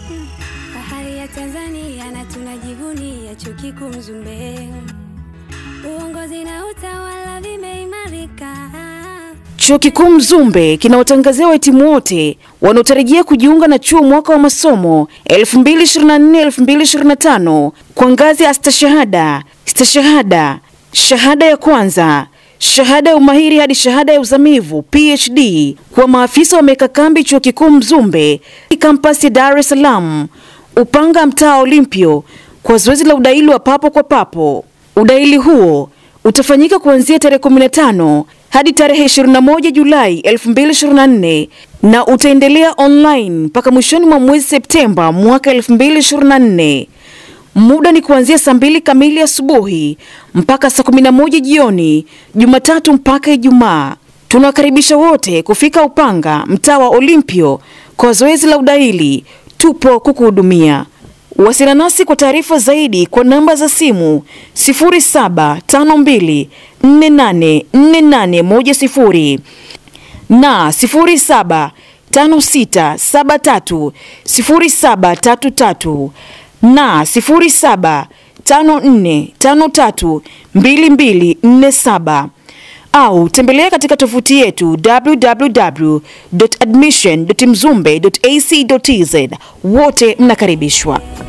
Fahari ya Tanzania na tunajivunia chuo kikuu Mzumbe. Uongozi na utawala vimeimarika. Chuo Kikuu Mzumbe kinawatangazia wahitimu wote wanaotarajia kujiunga na chuo mwaka wa masomo 2024-2025 kwa ngazi ya stashahada, stashahada, shahada ya kwanza, shahada ya umahiri hadi shahada ya uzamivu PhD kwa maafisa wameweka kambi Chuo Kikuu Mzumbe kampasi ya Dar es Salaam, Upanga mtaa Olimpio kwa zoezi la udahili wa papo kwa papo. Udahili huo utafanyika kuanzia tarehe 15 hadi tarehe 21 Julai 2024 na utaendelea online mpaka mwishoni mwa mwezi Septemba mwaka 2024. Muda ni kuanzia saa mbili kamili asubuhi mpaka saa 11 jioni, Jumatatu mpaka Ijumaa. Tunawakaribisha wote kufika Upanga, mtaa wa Olimpio kwa zoezi la udahili. Tupo kukuhudumia. Wasiliana nasi kwa taarifa zaidi kwa namba za simu 0752484810 na 0756730733 na 0754532247 au tembelea katika tovuti yetu www.admission.mzumbe.ac.tz. Wote mnakaribishwa.